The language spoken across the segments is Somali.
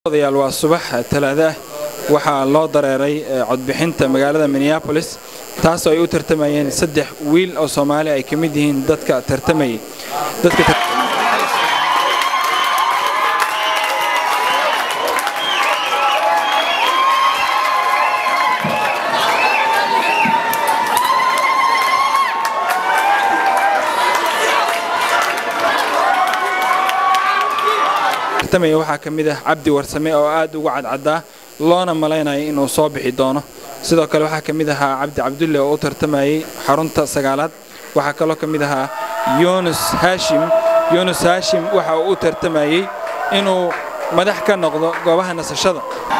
odayaal waa subax talaada ah waxaa loo dareeray codbixinta magaalada minneabolis taasoo ay u tartamayeen saddex wiil oo soomaali ay ka mid yihiin dadka tartamayay waxaa ka mid ah cabdi warsame oo aad uga cadcadaa loona malaynaya inuu soo bixi doono sidoo kale waxaa ka mid ahaa cabdi cabdulle oo u tartamayay xarunta sagaalaad waxaa kaloo ka mid ahaa yunus haashim yunus haashim waxa uu u tartamayey inuu madax ka noqdo goobaha nasashada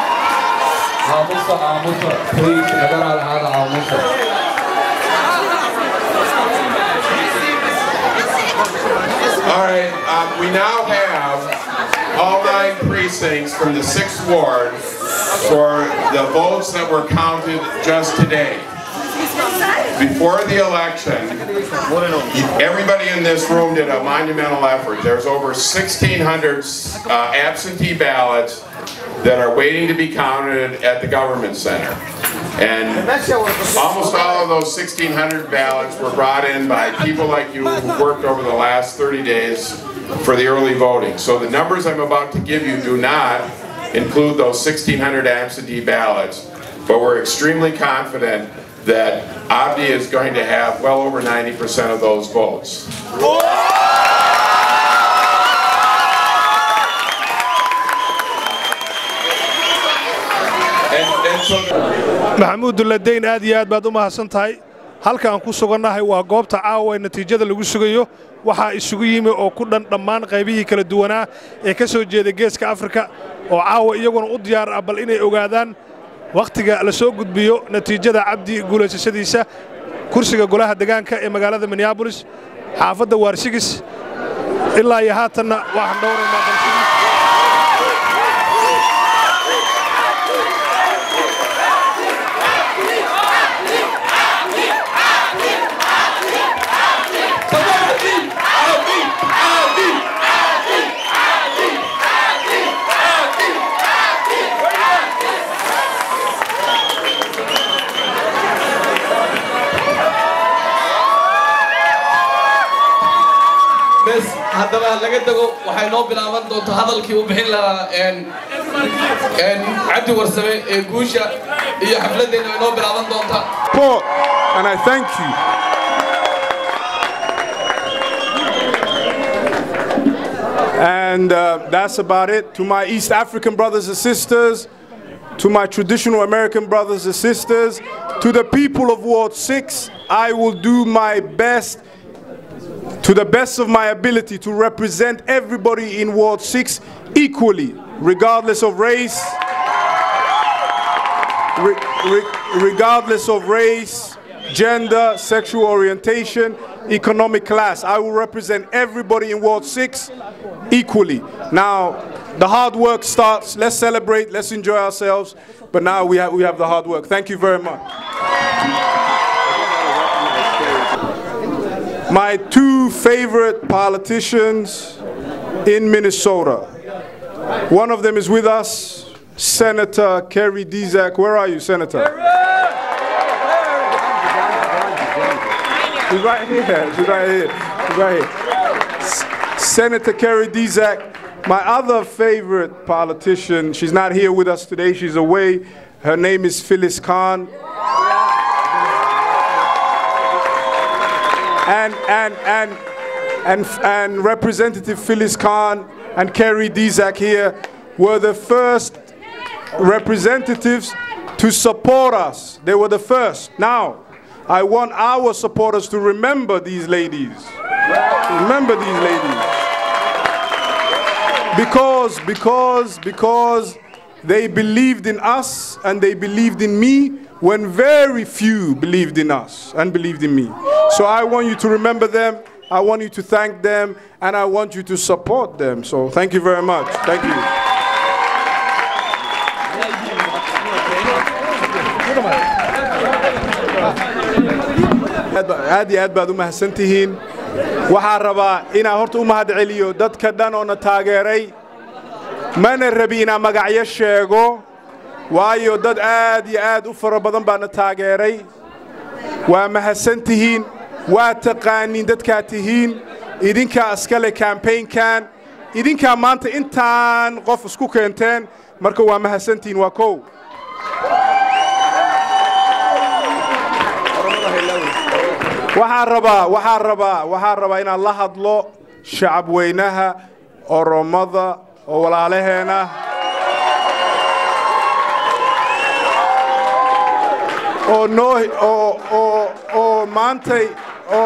All right, um, we now have all nine precincts from the 6th Ward for the votes that were counted just today. Before the election, everybody in this room did a monumental effort. There's over 1,600 uh, absentee ballots that are waiting to be counted at the government center. And almost all of those 1,600 ballots were brought in by people like you who worked over the last 30 days for the early voting. So the numbers I'm about to give you do not include those 1,600 absentee ballots, but we're extremely confident that Abdi is going to have well over 90% of those votes. maxamuud dulladayn aad iyo aad baad u mahadsan tahay halka aan ku sugannahay waa goobta caawa ee natiijada lagu sugayo waxaa isugu yimi oo ku dhan dhammaan qaybihii kala duwanaa ee ka soo jeeda geeska afrika oo caawa iyaguna u diyaar ah bal inay ogaadaan wakhtiga la soo gudbiyo natiijada cabdi guulaysashadiisa kursiga golaha degaanka ee magaalada minneabolis xaafadda waarsigis ilaa iyo haatanna waxaan dhowraynaa balsigis bes haddaba laga dego waxay noo bilaaban doontaa hadalkii u bixin lahaa cabdi warsame ee guusha iyo xafladdeena way noo bilaaban doontaa support and I thank you. And uh, that's about it. To my East African brothers and sisters, to my traditional American brothers and sisters, to the people of Ward 6, I will do my best, to the best of my ability, to represent everybody in Ward 6 equally, regardless of race, re- re- regardless of race, gender, sexual orientation, economic class. I will represent everybody in Ward 6 equally. Now, the hard work starts. Let's celebrate, let's enjoy ourselves. But now we have, we have the hard work. Thank you very much. My two favorite politicians in Minnesota. One of them is with us, Senator Kerry Dizak. Where are you, Senator? She's right here. She's right here. She's right here. S- Senator Kerry Dizak. My other favorite politician, she's not here with us today. She's away. Her name is Phyllis Khan. And, and, and, and, and Representative Phyllis Khan and Kerry Dizak here were the first representatives to support us. They were the first. Now, I want our supporters to remember these ladies. Remember these ladies. Because, because, because they believed in us and they believed in me when very few believed in us and believed in me. So I want you to remember them. I want you to thank them and I want you to support them. So thank you very much. Thank you. aad iyo aad baad u mahadsantihiin waxaan rabaa inaan horta u mahad celiyo dadka dhan oo na taageeray mana rabi inaan magacyo sheego waayo dad aad iyo aad u fara badan baana taageeray waa mahadsan tihiin waa taqaaniin dadkaa tihiin idinkaa iskale kambaynkan idinkaa maanta intaan qof isku keenteen marka waa mahadsantihiin waa kow waxaan rabaa waxaan rabaa waxaan rabaa inaan la hadlo shacab weynaha oromada oo walaalaheena oo noo oo oo oo maantay oo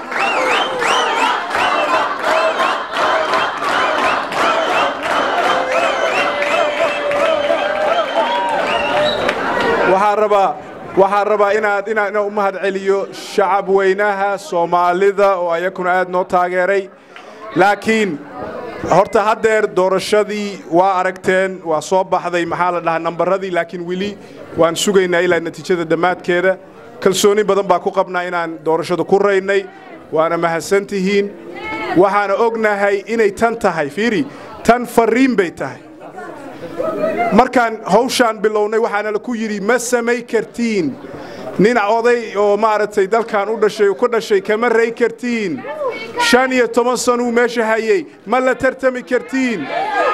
waxaan rabaa waxaan rabaa inaad inaan inaan u mahad celiyo shacab weynaha soomaalida oo ayakuna aad noo taageeray laakiin horta haddeer doorashadii waa aragteen waa soo baxday maxaa la dhahaa nambaradii laakiin weli waan sugaynaa ilaa natiijada dhammaadkeeda kalsooni badan baa ku qabnaa inaan doorashada ku raynay waana mahadsan tihiin waxaana ognahay inay tan tahay fiiri tan farriin bay tahay markaan hawshaan bilownay waxaana la ku yidhi ma samay kartiin nin oday oo maaragtay dalkan u dhashay ku dhashay kama ray kartiin shan iyo toban sanuu meesha hayey ma la tartami kartiin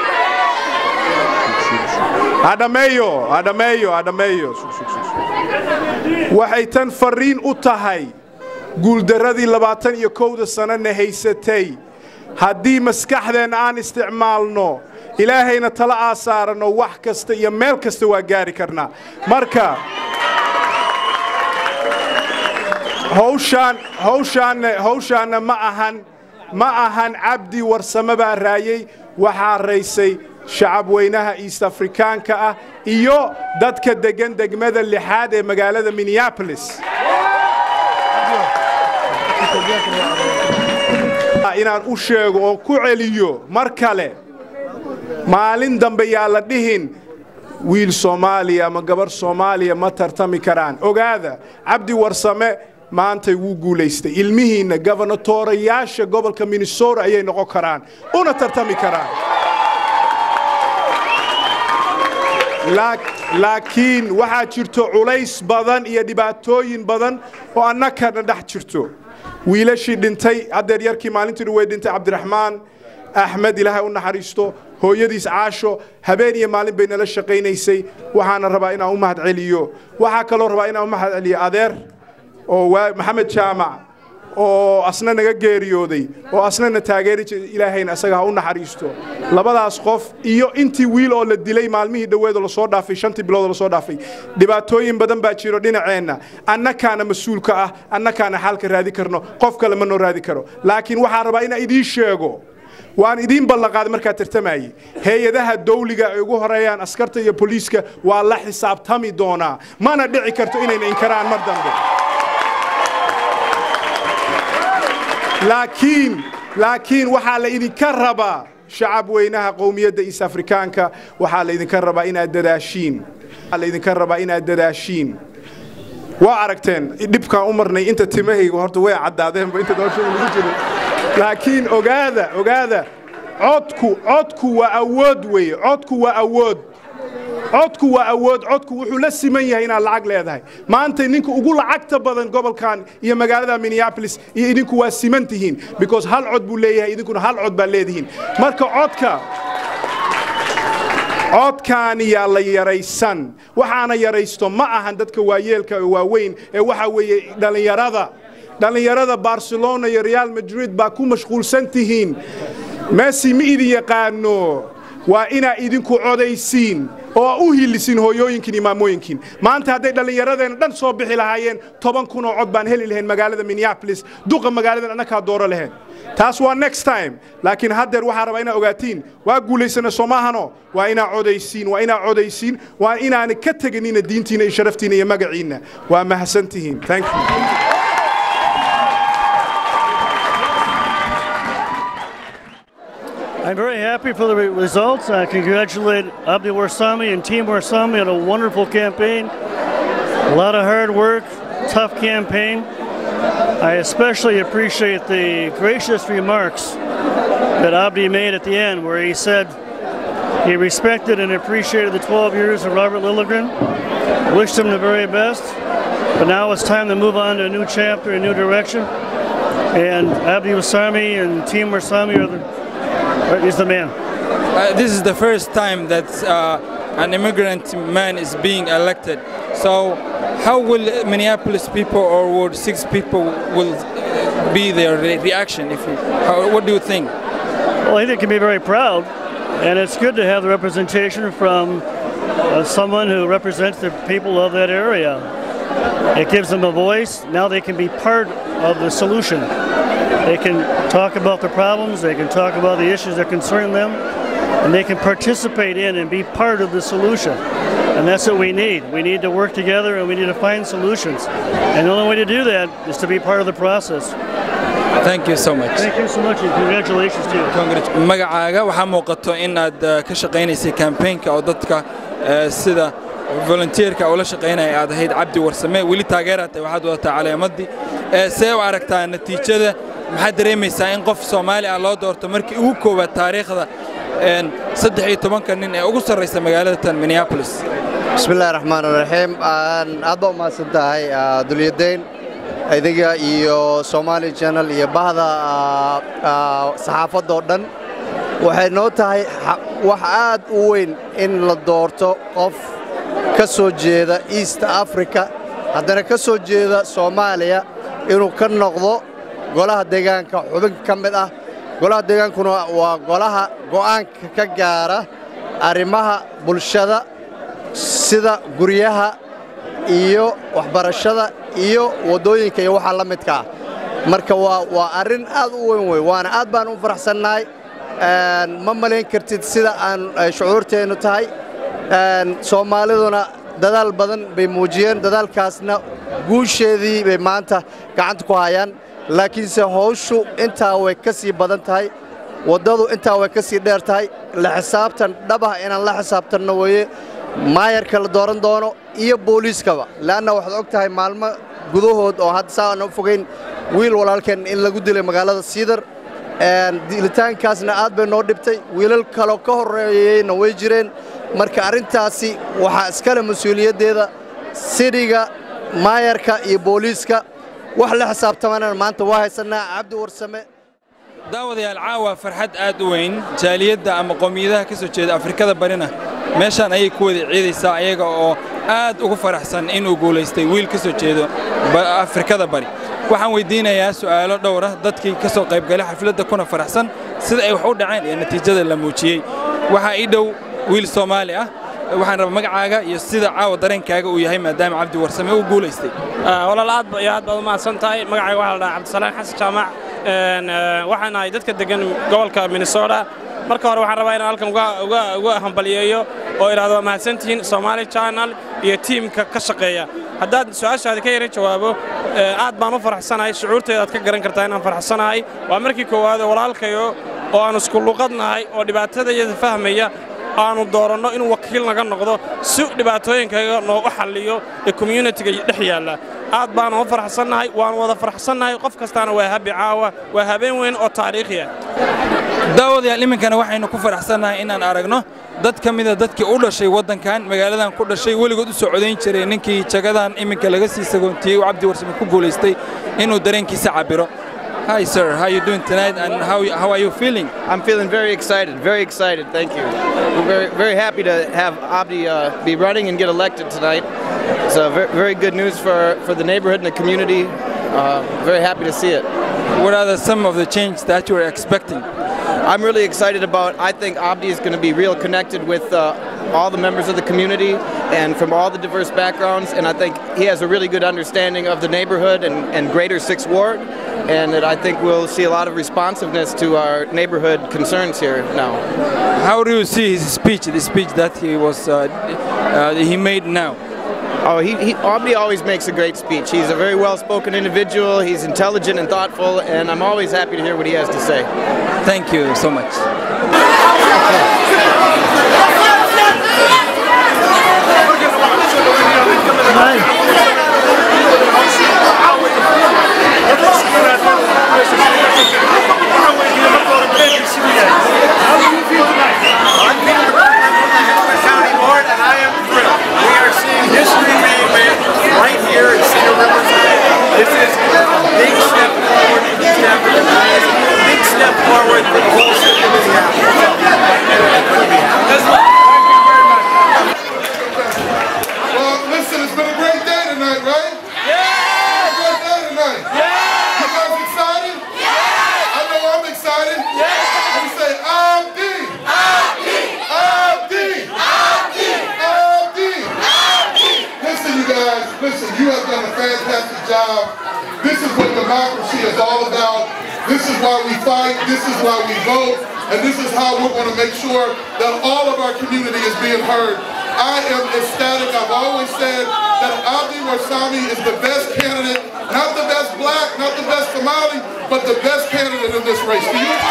adhameeyo adhameeyo adhameeyo waxay tan farriin u tahay guuldarradii labaatan iyo kowda sannana haysatay haddii maskaxdeenna aan isticmaalno ilaahayna tala aa saaranno wax kasta iyo meel kasta waa gaari karnaa marka hawshaan hawshaanna hawshaanna ma ahan ma ahan cabdi warsame baa raayey waxaa raysay shacab weynaha east afrikaanka ah iyo dadka deggan degmada lixaad ee magaalada minneapolis inaan u sheego oo ku celiyo mar kale maalin dambe yaa la dhihin wiil soomaaliya ama gabarh soomaaliya ma tartami karaan ogaada cabdi warsame maantay wuu guulaystay ilmihiinna gobonatoorayaasha gobolka minnesota ayay noqon karaan una tartami karaan laakiin waxaa jirto culays badan iyo dhibaatooyin badan oo annakana dhex jirto wiilashii dhintay haddeer yarkii maalintii way dhintay cabdiraxmaan axmed ilaahay u naxariisto hooyadiis caasho habeen iyo maalin bay nala shaqaynaysay waxaana rabaa inaan u mahad celiyo waxaa kaloo rabaa inaan u mahad celiyo adeer oo maxamed jaamac oo asna naga geeriyooday oo asnana taageeri ilaahayna asaga ha u naxariisto labadaas qof iyo intii wiil oo la dilay maalmihii dhoweed oo lasoo dhaafay shantii bilood oo lasoo dhaafay dhibaatooyin badan baa jiro dhinaceenna annakaana mas-uulka ah annakaana xaalka raadi karno qof kale ma noo raadi karo laakiin waxaan rabaa inaan idiin sheego waan idiin ballanqaaday markaa tartamayey hay-adaha dawliga ay ugu horeeyaan askarta iyo boliiska waa la xisaabtami doonaa mana dhici karto inayna inkaraan mar dambe laakiin laakiin waxaa la idinka rabaa shacab weynaha qowmiyadda east afrikaanka waxaa la idinka rabaa inaad dadaashiin waxaa la idinka rabaa inaad dadaashiin waa aragteen dhibkaan u marnay inta timahayga horta way caddaadeenba inta doorashada lagu jiray laakiin ogaada ogaada codku codku waa awood weeye codku waa awood codku waa awood codku wuxuu la siman yahay inaad lacag leedahay maanta ninka ugu lacagta badan gobolkan iyo magaalada minneapolis iyo idinku waa siman tihiin because hal cod buu leeyahay idinkuna hal cod baa leedihiin marka codka codkaani yaa la yaraysan waxaana yaraysto ma ahan dadka waayeelka oo waaweyn ee waxa weeye dhallinyarada dhallinyarada barcelona iyo real madrid baa ku mashquulsan tihiin messi ma idin yaqaano waa inaa idinku codaysiin oo u hilisiin hooyooyinkiin iyo maamooyinkiin maanta hadday dhallinyaradeenna dhan soo bixi lahaayeen toban kun oo cod baan heli lahayn magaalada minneapolis duqa magaaladan annakaa dooro lahayn taas waa next time laakiin haddeer waxaa rabaa inaa ogaatiin waa guulaysana soo maahano waa inaa codaysiin waa inaa codaysiin waa inaana ka teganina diintiina iyo sharaftiina iyo magaciinna waa mahadsantihiin thank you I'm very happy for the re- results. I congratulate Abdi Warsami and Team Warsami on a wonderful campaign. A lot of hard work, tough campaign. I especially appreciate the gracious remarks that Abdi made at the end, where he said He respected and appreciated the 12 years of Robert Lilligren, wished him the very best, but now it's time to move on to a new chapter, a new direction. And Abdi Wasami and Team Wasami are the, are- is the man. Uh, this is the first time that uh, an immigrant man is being elected. So, how will Minneapolis people or would six people will uh, be their re- reaction? If you, how, what do you think? Well, I think they can be very proud, and it's good to have the representation from uh, someone who represents the people of that area. It gives them a voice. Now they can be part of the solution. They can talk about the problems, they can talk about the issues that concern them, and they can participate in and be part of the solution. And that's what we need. We need to work together and we need to find solutions. And the only way to do that is to be part of the process. Thank you so much. Thank you so much and congratulations to you. magacaaga waxaa muuqato in aad uh, ka shaqaynaysay campaignka oo dadka uh, sida volunteerka ula shaqaynaya aad ahayd cabdi warsame weli taageeraad tahay waxaad wadataa caleemadii Eh, see u aragtaa natiijada maxaad dareemaysaa in qof soomaali ah loo doorto markii ugu koowaad taariikhda een, saddex iyo tobanka nin ee ugu sarraysa magaalada tan minneapolis bismillahi raxmaan raxiim aad baa umahadsan tahay ah, dulyadayn idiga iyo somali channel iyo bahda ah, ah, saxaafadda oo dhan waxay noo tahay xa- wax aad u weyn in la doorto qof ka soo jeeda east africa haddana ka soo jeeda soomaaliya inuu ka noqdo golaha deegaanka xubin ka mid ah golaha deegaankuna waa golaha go'aanka ka gaara arrimaha bulshada sida guryaha iyo waxbarashada iyo waddooyinka iyo waxa la midka ah marka waa waa arrin aad u weyn wey waana aad baan u faraxsannahay Een, ma malayn kartid sida aan ay shucuurteennu tahay Een, soomaaliduna dadaal badan bay muujiyeen dadaalkaasna guusheedii bay maanta gacanta ku hayaan laakiinse hawshu intaa way ka sii badan tahay waddadu intaa way ka sii dheer tahay la xisaabtan dhabah inaan la xisaabtanno weeye maayarka la dooran doono iyo booliiskaba le'anna waxaad og tahay maalmo gudahood oo hadda saa aan u fogayn wiil walaalkeen in lagu dilay magaalada siidar Een, dilitaankaasna aad bay noo dhibtay wiilal kaloo ka horreeyeyna way jireen marka arrintaasi waxaa iskale mas-uuliyaddeeda sidhiga maayarka iyo booliiska wax la xisaabtamanana maanta waa haysannaa cabdi warsame daawadayaal caawa farxad aad u weyn jaaliyadda ama qowmiyadaha ka soo jeeda afrikada barina meeshaan ayay ku wada ciidaysaa ayaga oo aad ugu faraxsan inuu guulaystay wiil ka soo jeedo ba- afrikada bari waxaan weydiinayaa su'aalo dhowr ah dadkii ka soo qaybgalay xafladda kuna faraxsan sida ay wax u dhaceen iyo natiijada la muujiyey waxaa ii dhow wiil soomaali ah waxaan rabaa magacaaga iyo sida caawa dareenkaaga uu yahay maadaama cabdi warsame uu guulaystay walaal aad ba- iyo aad baad u mahadsan tahay magacayga waxaa la dhahaa cabdisalaan xasan jaamac Een, eh, waxaan ahay dadka degan gobolka minnesota marka hore waxaan rabaa inaan halkan uga- uga uga hambaliyeeyo oo idhaahdo waa mahadsantihiin somali channel iyo tiimka ka shaqeeya haddaad su-aashaadi ka yara jawaabo eh, aad baan u faraxsanahay shucuurteeda aad ka garan kartaa inaan faraxsanahay waa markii koowaad oo walaalkayo oo aan isku luqadnahay oo dhibaatadayada fahmaya aanu dooranno inuu wakiil naga noqdo si dhibaatooyinkaga noogu xalliyo ee communitiga dhex yaalla aad baanu u faraxsannahay waanu wada faraxsannahay qof kastaana waa habi caawa waa habeen weyn oo taariikhi ah daawadayaal iminkana waxaynu ku faraxsannahay inaan aragno dad ka mida dadkii u dhashay waddankan magaaladan ku dhashay weligood u soo codayn jiray ninkii jagadan iminka laga sii sagoontiiyey uu cabdi warsame ku guulaystay inuu dareenkiisa cabiro Hi sir, how you doing tonight and how, how are you feeling? I'm feeling very excited, very excited. Thank you. We're very, very happy to have Abdi uh, be running and get elected tonight. It's uh, very, very good news for, for the neighborhood and the community. Uh, very happy to see it. What are the, some of the changes that you were expecting? I'm really excited about. I think Abdi is going to be real connected with uh, all the members of the community and from all the diverse backgrounds. And I think he has a really good understanding of the neighborhood and, and greater Sixth Ward. And that I think we'll see a lot of responsiveness to our neighborhood concerns here now. How do you see his speech, the speech that he was uh, uh, he made now? Oh, he, he Aubrey always makes a great speech. He's a very well-spoken individual. He's intelligent and thoughtful, and I'm always happy to hear what he has to say. Thank you so much. How do you feel tonight? have. This is what democracy is all about. This is why we fight. This is why we vote. And this is how we're going to make sure that all of our community is being heard. I am ecstatic. I've always said that Abdi Warsami is the best candidate, not the best black, not the best Somali, but the best candidate in this race. Do you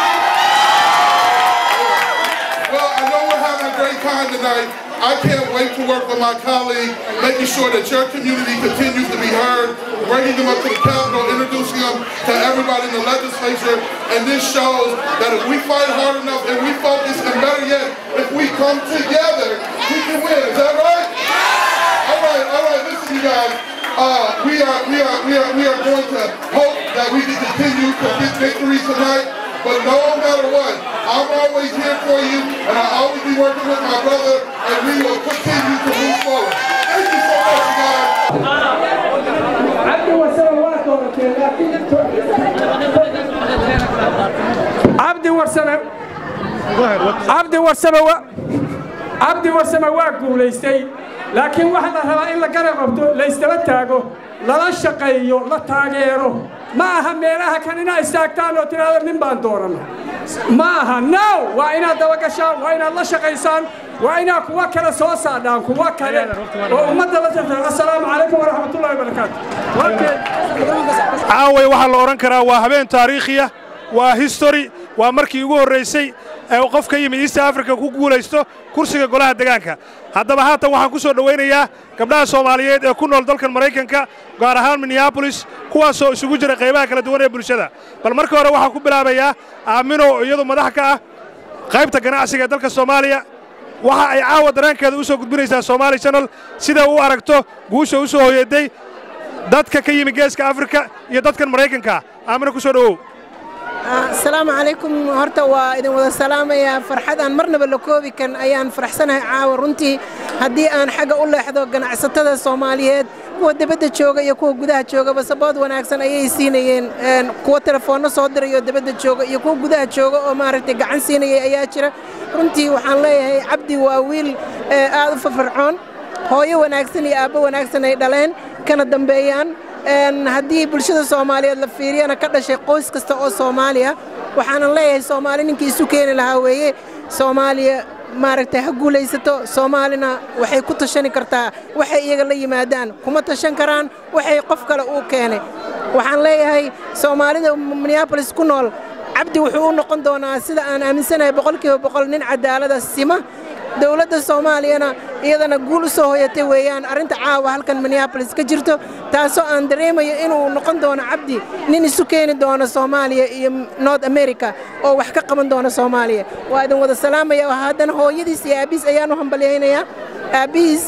well, I know we're having a great time tonight. I can't wait to work with my colleague, making sure that your community continues to be heard, bringing them up to the Capitol, introducing them to everybody in the legislature. And this shows that if we fight hard enough and we focus, and better yet, if we come together, we can win. Is that right? All right, all right, listen you guys. Uh, we are we are we are we are going to hope that we can continue to get victories tonight. But no matter what, I'm always here for you, and I'll always be working with my brother, and we will continue to move forward. Thank you so much, guys. cabdi warsame cabdi warsame wa cabdi warsame waa guulaystay laakiin waxaa la rabaa in la garab qabto la isdaba taago lala shaqeeyo la taageero ma aha meelaha kan inaad istaagtaan oo tidhaahdo nin baan doorana ma aha no waa inaad dabagashaan waa inaad la shaqaysaan waa inaad kuwa kale soo saadhaan kuwa kale oo ummadda la jartaan assalaamu calaykum waraxmatullahi wabarakaatu caaway waxaa la odhan karaa waa habeen taariikhiya waa history waa markii ugu horraysay ee qof ka yimid east africa ku guulaysto kursiga golaha degaanka haddaba haatan waxaan ku soo dhowaynayaa gabdhaha soomaaliyeed ee ku nool dalkan maraykanka gaar ahaan minneabolis kuwaasoo isugu jira qaybaha kala duwan ee bulshada bal marka hore waxaan ku bilaabayaa aamino oo iyadu madax ka ah qaybta ganacsiga ee dalka soomaaliya waxa ay caawa dareenkeeda u soo gudbinaysaa somaali channel sida u aragto guusha u soo hoyeeday dadka ka yimi geeska afrika iyo dadkan maraykanka aamino ku soo dhowow asalaamu calaykum horta waa idin wada salaamayaa farxad aan marnaba la koobi kan ayaan faraxsanahay caawa runtii haddii aan xagga u leexdo ganacsatada soomaaliyeed kuwa debadda jooga iyo kuwa gudaha joogaba sabood wanaagsan ayay siinayeen kuwa telefoonno soo diray oo debadda jooga iyo kuwa gudaha jooga oo maaragtay gacan siinayay ayaa jira runtii waxaan leeyahay cabdi waa wiil aad u fafarcoon hooyo wanaagsan iyo aabbo wanaagsan ay dhaleen kana dambeeyaan haddii bulshada soomaaliyeed la fiiriyana ka dhashay qoys kasta oo soomaaliya waxaanan leeyahay soomaali ninkii isu keeni lahaa weeye soomaaliya maaragtay ha guulaysato soomaalina waxay ku tashani kartaa waxay iyaga la yimaadaan kuma tashan karaan waxay qof kale uu keenay waxaan leeyahay soomaalida minneabolis ku nool cabdi wuxuu u noqon doonaa sida aan aaminsanahay boqolkiiba boqol nin cadaalada sima dowladda soomaaliyana iyadana guul u soo hoyatay weeyaan arrinta caawa halkan minneabolis ka jirto taasoo aan dareemayo inuu noqon doono cabdi nin isu keeni doono soomaaliya iyo north america oo wax ka qaban doono soomaaliya waa idin wada salaamaya oo haddana hooyadiis iyo aabbihiis ayaan u hambalyaynayaa aabbihiis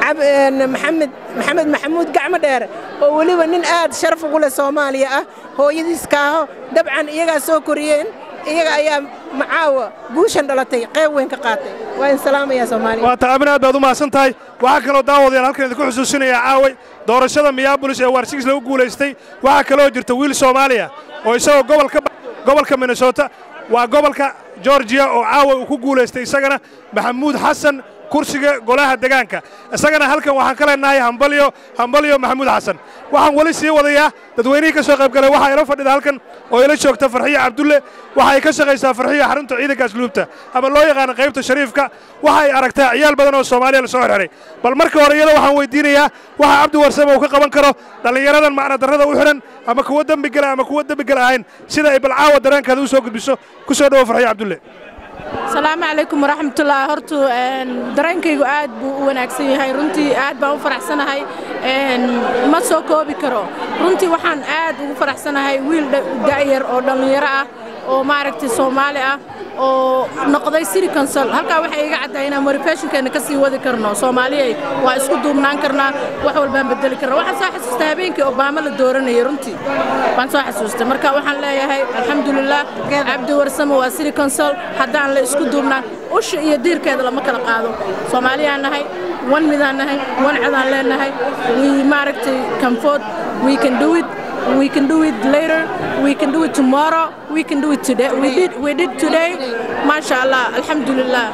maxamed maxamed maxamuud gacmo dheer oo weliba nin aad sharaf ugu leh soomaaliya ah hooyadiis kaaho dabcan iyagaa soo koriyeen iyaga ayaa macaawa guushan dhalatay qayb weyn ka qaatay waa in salaamaya soomaaliya waa ta amin aad baad u mahadsan tahay waxaa kaloo daawadayaal halkan idinku xusuusinayaa caaway doorashada minneabolis ee waarsigis lagu guulaystay waxaa kaloo jirta wiil soomaaliya oo isagoo gobolka gobolka minnesota waa gobolka georgiya oo caawa uu ku guulaystay isagana maxamuud xasan kursiga golaha degaanka isagana halkan waxaan ka leenahay hambalyo hambalyo maxamuud xasan waxaan weli sii wadayaa dadweynihii ka soo qayb galay waxaa ila fadhida halkan oo ila joogta farxiya cabdulle waxa ay ka shaqaysaa farxiya xarunta ciidanka asluubta ama loo yaqaana qaybta shariifka waxa ay aragtaa ciyaal badan oo soomaaliya la soo xirxiray bal marka hore iyada waxaan weydiinayaa waxa cabdi warsame uu ka qaban karo dhallinyaradan macna darrada u xidhan ama kuwa dembi gala ama kuwa dembi gala ahayn sida ay balcaawa dareenkeeda u soo gudbiso ku soo dhowo farxiya cabdulle asalaamu calaykum waraxmatullaah hortu dareenkaygu aad buu u wanaagsan yahay runtii aad baan u faraxsanahay ma soo koobi karo runtii waxaan aad ugu faraxsanahay wiil da'yar oo dhallinyaro ah oo maaragtay soomaali ah oo noqday city council halkaa waxay iga caddahay inaan motivationkeena ka sii wadi karno soomaaliyay waa isku duubnaan karnaa wax walbaan bedeli karna waxaan soo xasuustay habeenkii obaama la dooranayay runtii waan soo xasuustay marka waxaan leeyahay alxamdulilah cabdi warsamo waa city council haddaan la isku duubnaan usha iyo diirkeeda lama kala qaado soomaaliyaan nahay wan midaan nahay wan codaan leenahay we maaragtay comfort we can do it we can do it later we can do it tomorrow we can do it today we did we did today masha allah alxamdulilah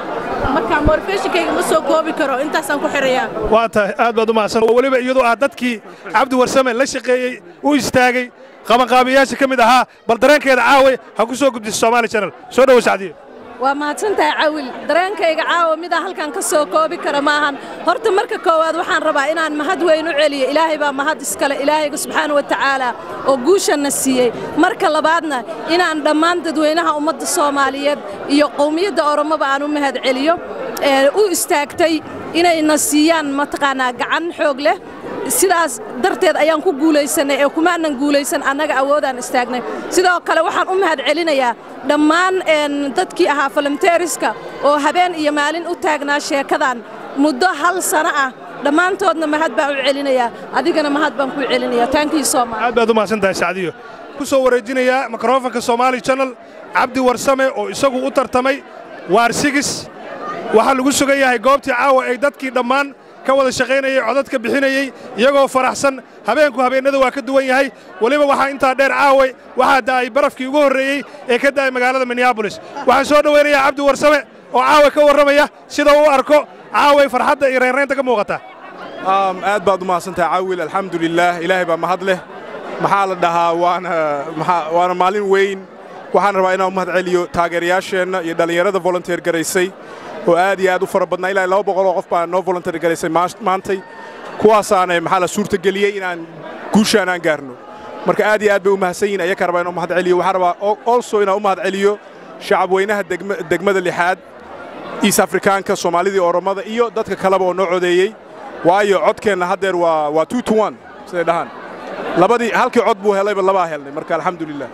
marka motivationkayga ma soo koobi karo intaasaan ku xirayaa waa tahay aad baad u mahadsan weliba iyadoo ah dadkii cabdi warsame la shaqeeyey u istaagay qabanqaabiyayaasha ka mid ahaa bal dareenkeeda caaway ha ku soo gudbiso somaali channel soo dhowo sacdiye waa mahadsantahay cawil dareenkayga caawa midaa halkan ka soo koobi kara maahan horta marka koowaad waxaan rabaa inaan mahad weyn u celiyo ilaahay baa mahad iskale ilaahayga subxaana wa tacaala oo guushanna siiyey marka labaadna inaan dhammaan dadweynaha ummadda soomaaliyeed iyo qowmiyadda oromoba aan u mahad celiyo ee u istaagtay inayna siiyaan mataqaanaa gacan xoog leh sidaas darteed ayaan ku guulaysanay ee kumaanan guulaysan annaga awoodaan istaagnay sidoo kale waxaan u mahad celinayaa dhammaan dadkii ahaa falamteeriska oo habeen iyo maalin u taagnaa sheekadan muddo hal sano ah dhammaantoodna mahad baan u celinayaa adigana mahad baan ku celinayaa taankii soomaali aad baad u mahadsan tahay sacdiyo ku soo wareejinayaa mikrofonka somaali channel cabdi warsame oo isagu u tartamay waarsigis waxaa lagu sugan yahay goobtii caawa ay dadkii dhammaan ka wada shaqaynayay codadka bixinayey iyagoo faraxsan habeenku habeennada waa ka duwan yahay weliba waxaa intaa dheer caaway waxaa da'ay barafkii ugu horreeyey ee ka da'ay magaalada minneabolis waxaan soo dhowaynayaa cabdi warsame oo caawa ka warramaya sida u arko caaway farxadda iyo reynraynta ka muuqata aad baad u mahadsantahay caawil alxamdulilaah ilaahay baa mahad leh maxaa la dhahaa waana maalin weyn waxaan rabaa inaan u mahad celiyo taageerayaasheenna iyo dhallinyarada volunteer garaysay oo aad iyo aad u fara badnaa ilaa laba boqol oo qof baa noo volunteer garaysay maantay kuwaasaana maxaa la suurtageliyey inaan guushaan aan gaarno marka aad iyo aad bay u mahadsan yihin ayakaa rabaa inaan u mahad celiyo waxaan rabaa also inaan u mahad celiyo shacabweynaha degmada lixaad east afrikaanka soomaalidii oromada iyo dadka kaleba oo noo codeeyey waayo codkeenna haddeer waa waa two to one siday dhahaan labadii halkii cod buu helayba labaa helnay marka alxamdulilah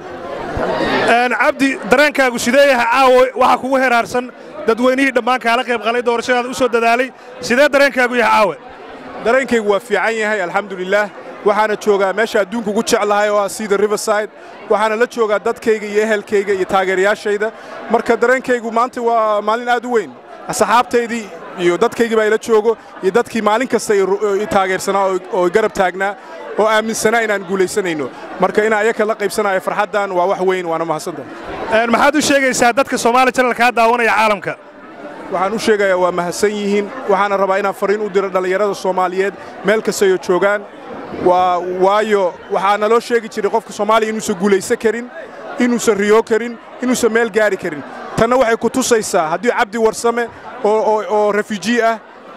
cabdi dareenkaagu sidee yahay caawa waxaa kugu heraarsan dadweynihii dhammaan kaala qayb qalay doorashadaada u soo dadaalay sidee dareenkaagu yahay caawe dareenkaygu waa fiican yahay alxamdulilaah waxaana joogaa meesha adduunka ugu jeclahay oo ah sida riverside waxaana la joogaa dadkayga iyo ehelkayga iyo taageerayaashayda marka dareenkaygu maanta waa maalin aad u weyn asxaabtaydii iyo dadkaygii baa ila joogo iyo dadkii maalin kasta i taageersanaa oo garab taagnaa oo aaminsanaa inaan guulaysanayno marka inaan ayaka la qaybsanayo farxaddan waa wax weyn waana mahadsantahay maxaad u sheegaysaa dadka soomaali channel kaa daawanaya caalamka waxaan u sheegayaa waa mahadsan yihiin waxaana rabaa inaan fariin u diro dhallinyarada soomaaliyeed meel kastayo joogaan waa waayo waxaa naloo sheegi jiray qofka soomaaliya inuusan guulaysan karin inuusan riyo karin inuusan meel gaari karin tanna waxay ku tusaysaa haddii cabdi warsame oo refugee ah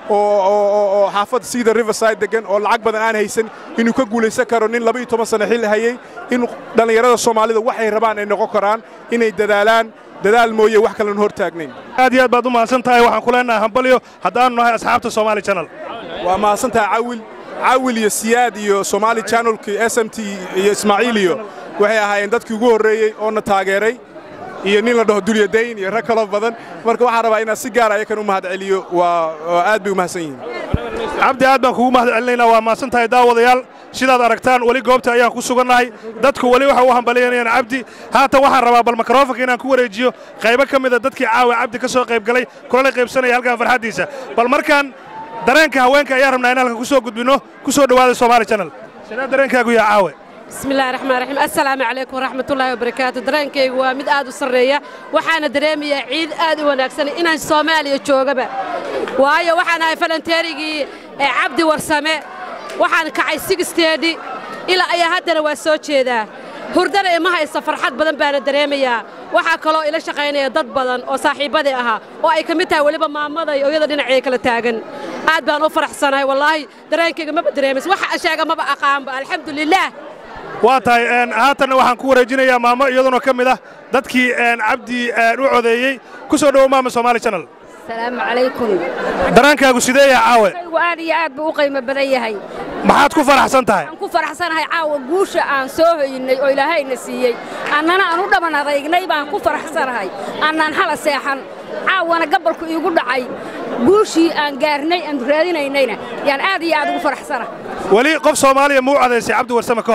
oo xaafadda sida riverside degan oo lacag badan aan haysan inuu ka guulaysan karo nin laba iyo toban sano xil hayey in dhallinyarada soomaalida waxay rabaan ay noqon karaan inay dadaalaan dadaal mooye wax kalen hor taagnayn aad iyo aad baad u mahadsan tahay waxaan ku leenahay hambalyo haddaannu nahay asxaabta somaali channel waa mahadsan tahay cawil cawil iyo siyaad iyo somaali channelkii s m t iyo ismaaciil iyo waxay ahaayeen dadkii ugu horreeyey oona taageeray iyo nin la dhaho dulyadayn iyo rag kaloo badan marka waxaan rabaa inaan si gaara ayakan u mahad celiyo waa aad bay u mahadsan yihiin cabdi aad baan kugu mahad celinaynaa waa mahadsan tahay daawadayaal sidaad aragtaan weli goobta ayaan ku sugannahay dadku weli waxa u hambalyanayaan cabdi haatan waxaan rabaa bal mikrofonka inaan ku wareejiyo qaybo ka mida dadkii caawa cabdi ka soo qayb galay kulana qaybsanaya halkan farxaddiisa bal markaan dareenka haweenka ayaan rabnaa in halkan ku soo gudbinno ku soo dhowaada somaali channel sidee dareenkaagu yaha caawe بسم الله الرحمن الرحيم السلام عليكم ورحمة الله وبركاته درانكي ومد آد وسرية وحانا دريمي عيد آد وناكسن إنا الصومالي جوغبا وايا وحانا فلنتيريجي عبد ورسامة وحانا كعي سيكستيدي إلى أي هدنا واسوتشي ذا hurdana imaha isa farxad badan baana dareemayaa waxaa kaloo ila shaqaynaya dad badan oo saaxiibbadii ahaa oo ay ka mid tahay weliba maamada iyo iyada dhinacii kala taagan aad baan u faraxsanahay wallaahi dareenkayga maba dareemaysa waxa sheega maba aqaanba alxamdulilaah waa tahay haatanna waxaan ku wareejinayaa maamo iyaduna ka mid ah dadkii cabdi u codeeyey ku soo dhowo maama somaali channel السلام عليكم dareenkaagu sidee yahay caawe aad iyo aad buu u qiimo badan yahay maxaad ku faraxsan tahay waxaan ku faraxsanahay caawa guusha aan soo hoynay oo ilaahayna siiyey annana aan u dhaban adaygnay baan ku faraxsanahay annaan hala seexan caawana gabalku iigu dhacay guushii aan gaarnay aan raadinaynayna yaan aad iyo aad ugu faraxsanahay weli qof soomaaliya muu codaysay cabdi warsame ka hor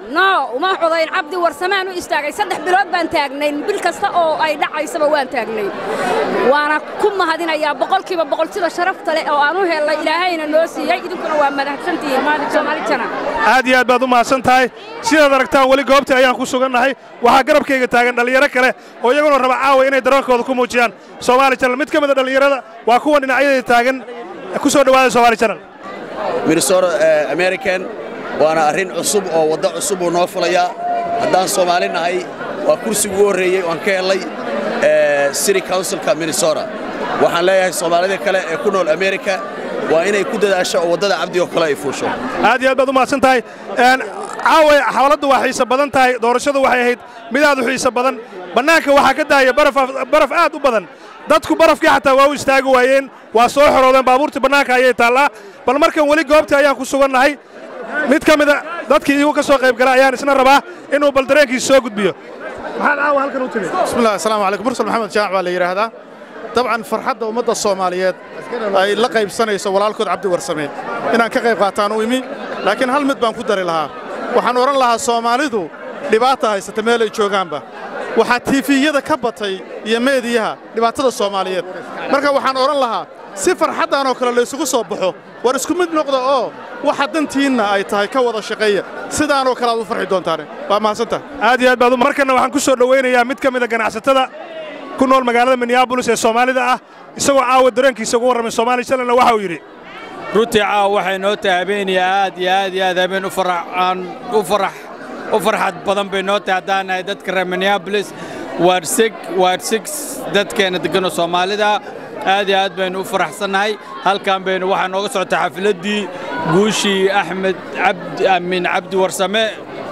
no uma codayn cabdi warsamaan u istaagay saddex bilood baan taagnayn bil kasta oo ay dhacaysaba waan taagnay waana ku mahadinayaa boqolkiiba boqol sida sharafta leh oo aan u helnay ilaahayna noo siiyey idinkuna waa mahadsantihiin soomaali jana aad iyo aad baad u mahadsan tahay sidaad aragtaan weli goobtii ayaan ku sugannahay waxaa garabkayga taagan dhallinyaro kale oo iyaguna raba caawa inay dareenkooda ku muujiyaan soomaali janal mid ka mid a dhallinyarada waa kuwan dhinacyadii taagan ku soo dhowaada soomaali janal minnesota american waana arrin cusub oo waddo cusub uu noo fulayaa haddaan soomaali nahay waa kursigu ugu horreeyey waan ka helay city councilka minnesota waxaan leeyahay soomaalida kale ee ku nool america waa inay ku dadaasho oo waddada cabdi oo kale ay fuusho aad iyo aad baad u mahadsan tahay caawa xawladdu waa xiise badan tahay doorashadu waxay ahayd mid aad u xiise badan bannaanka waxaa ka daaya baraf aad u badan dadku barafkii xataa waa u istaagi waayeen waa soo xoroodeen baabuurtii bannaanka ayay taallaa bal markan weli goobtii ayaan ku sugannahay mid ka mida dadkii iyagu ka soo qayb gala ayaan isna rabaa inuu bal dareenkiisa soo gudbiyo maxaad caawa halkan u timi bismillahi assalaamu calaykum mursal maxamed jaac baa la yidhaahdaa dabcan farxadda ummadda soomaaliyeed ay la qaybsanayso walaalkood cabdi warsame inaan ka qayb qaataan u imi laakiin hal mid baan ku dari lahaa waxaan odhan lahaa soomaalidu dhibaata haysata meel ay joogaanba waxaa tiifiyada ka batay iyo meediyaha dhibaatada soomaaliyeed marka waxaan odhan lahaa si farxaddaanoo kale laysugu soo baxo war isku mid noqda oo waxa dantiinna ay tahay ka wada shaqeeya sidaanoo kale aad u farxi doontaane waa mahadsantaha aad iyo aad baad markanna waxaan ku soo dhowaynayaa mid ka mida ganacsatada ku nool magaalada minneabolis ee soomaalida ah isagoo caawa dareenkiisa ugu warramay soomaali shalanna waxa uu yidhi runtii caawa waxay noo tahay habeenaya aad iyo aad iyo aad habeen u farxaan u farax u farxad badan bay noo tahay haddaan nahay dadka reer minneabolis waar sig waar six dadkeenna degganoo soomaalida aad iyo aad baynu u faraxsannahay halkan baynu waxaa nooga socotay xafiladdii guushii axmed cabdi amiin cabdi warsame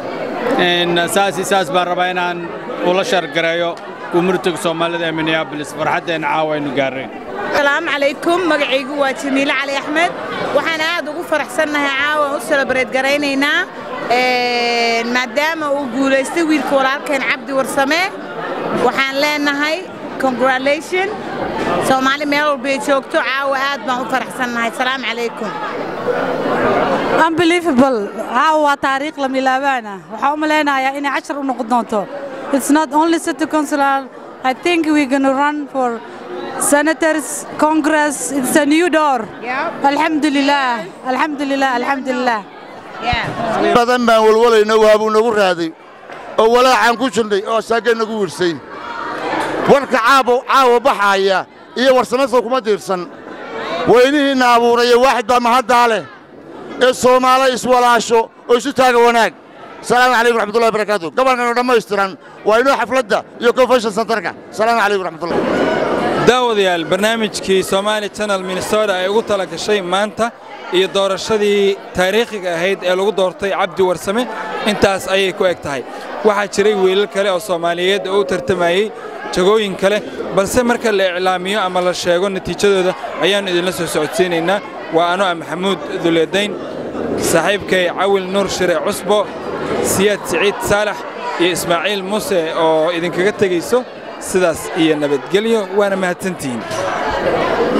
saasi saas baan rabaa inaan ula shargareeyo gumurtiga soomaalida ee minneabolis farxaddeenna caawa aynu gaarnay asalaamu calaykum magacaygu waa jamiile cali axmed waxaan aad ugu faraxsannahay caawa u selebreed garaynaynaa maadaama uu guulaystay wiilka walaalkeen cabdi warsame waxaan leenahay congratulation soomaali meel walba ay joogto caawa aad baan u faraxsannahay asalaamu calaykum unbelievable caawa waa taariikh la milaabaana waxaan u malaynayaa inay cashar u noqon doonto it's not only city councilor I think we're going to run for senators, Congress. It's a new door. Yeah. Alhamdulillah. Alhamdulillah. Alhamdulillah. badan baan walwalayna waabuu nagu raaday oo walaacaan ku jirnay oo saagay nagu wirsay warka caawa caawa baxaaya iyo warsamayso kuma diirsan weynihiinna abuuraya waaxid baa mahaddaa leh ee soomaalo iswalaasho oo isu taaga wanaag asalaamu calaykum raxmatullahi barakaatu gobolkan oo dhammaystiran waa inoo xafladda iyo convention centerka asalaamu calaykum raxmatullah daawadayaal barnaamijkii somaali channel minnesota ay ugu tala gashay maanta iyo doorashadii taariikhiga ahayd ee lagu doortay cabdi warsame intaas ayay ku eg tahay waxaa jiray wiilal kale oo soomaaliyeed oo u tartamayey jagooyin kale balse marka la iclaamiyo ama la sheego natiijadooda ayaannu idinla soo socodsiinaynaa waa ano ah maxamuud duleedayn saaxiibkay cawil nuur shire cusbo siyaad siciid saalax iyo ismaaciil muuse oo idinkaga tegayso sidaas iyo nabadgelyo waana mahadsantihiin